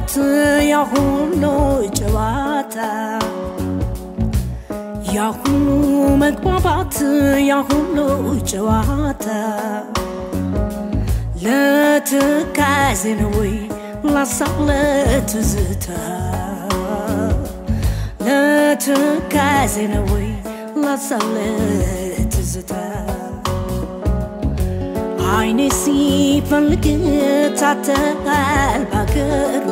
መግባባት ያሁሉ ጨዋታ ያሁሉ መግባባት ያሁሉ ጨዋታ ለትካዜ ነው ወይ ላሳብ ለትዝታ ለትካዜ ነው ወይ ላሳብ ለትዝታ አይኔ ሲፈልግ ታተሃል ባገሩ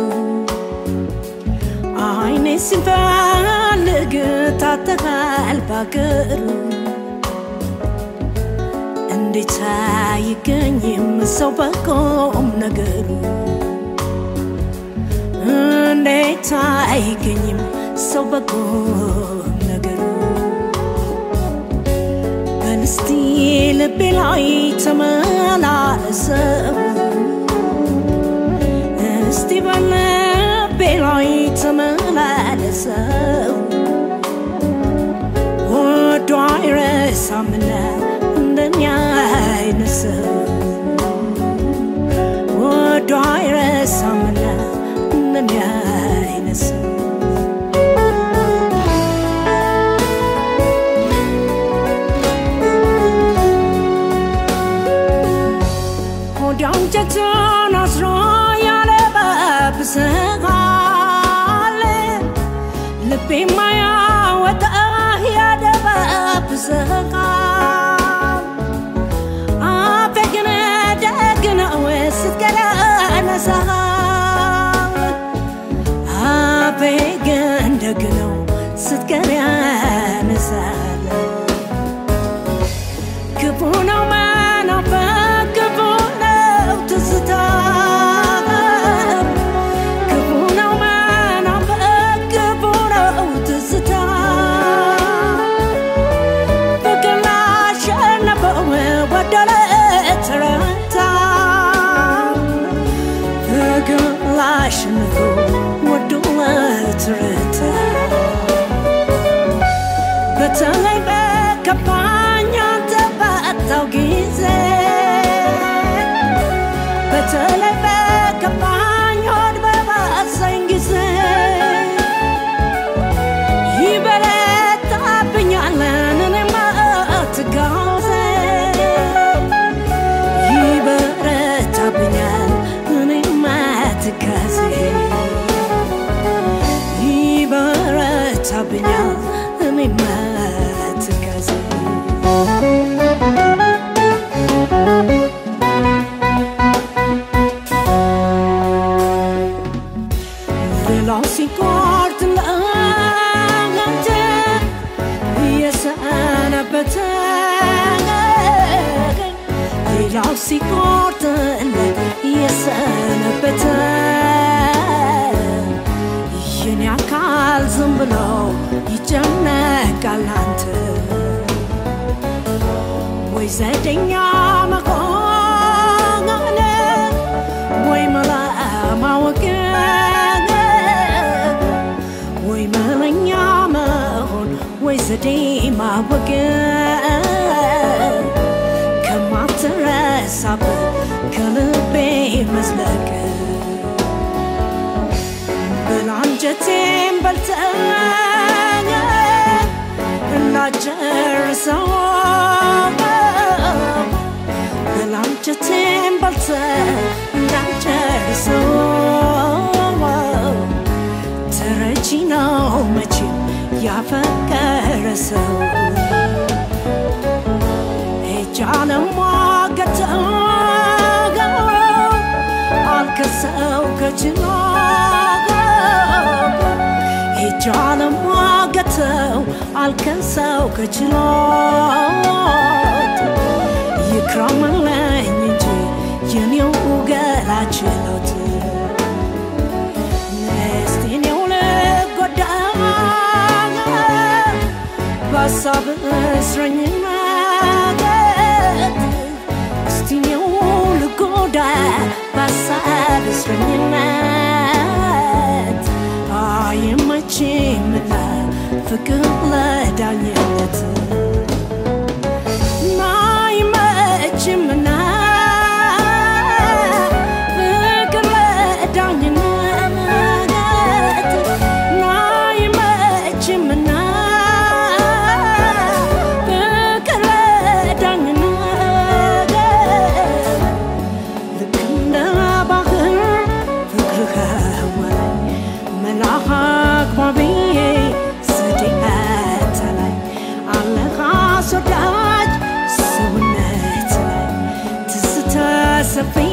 አይኔ ሲፈልግ ታተሃል ባገሩ እንዴት አይገኝም ሰው በቆም ነገሩ እንዴት አይገኝም ሰው በቆም ነገሩ በልስቲ ልቤ ላይ ተመላለሰው እስቲ በልቤ ላይ ተመላለሰው ወዶ አይረሳምና እንደኛ አይነት ሰው ወዶ አይረሳምና እንደኛ አይነት ሰው አንጀቱን አስሮ ያለበብሰሃል ልቤ ማያወጣ ያደበብሰሃል አፌ ግን ደግ ነው ስትገለነሳል አፌ ግን ደግ ነው ስትገለነሳል ክፉ ነው መናፈቅ ክፉ ነው ትዝታ ክፉ ነው መናፈቅ ክፉ ነው ትዝታ ፍቅር ላሸነፈው ወደለ ተረታ ፍቅር ላሸነፈው ወደለ ተረታ በተለይ በከፋኝ አንተ ባጣው ጊዜ በተለይ በከፋኝ ሆድ በባሰኝ ጊዜ ይበረታብኛል እኔማ ትጋዜ ይበረታብኛል እኔማ ትጋዜ ይበረታብኛል እኔማ ትጋዜ ሌላው ሲቆርጥ ለአንተ እየሰነበተ ሌላው ሲቆርጥ እየሰነበተ የኔ አካል ዝም ብሎ ይጨነቃል አንተ ወይ ዘደኛ መሆን ወይ መላ ማወቅ ወይ መለኛ መሆን ወይ ዘዴ ማወቅ ከማትረሳበት ከልቤ መዝለቅ ብላንጀቴን በልተህ እንዳጨርሰው ብላንጀቴን በልተህ እንዳጨርሰው ተረጂ ነው መቼም ያፈቀረ ሰው ሄጃ ለሟገተው አልከሰው ከችሎ ሄጃ ለሟገተው አልከሰው ከችሎት ይክረምልኝ እንጂ የኔው ገላ ችሎት እስቲኔው ልጎዳ በሀሳብ እስረኝነት እስቲኔው ልጎዳ በሀሳብ እስረኝነት አይመችምና ፍቅር ለዳኝነት አይመችምና ፍቅር ለዳኝነት አስወዳጅ ሰውነት ላይ ትዝታ ሰፊ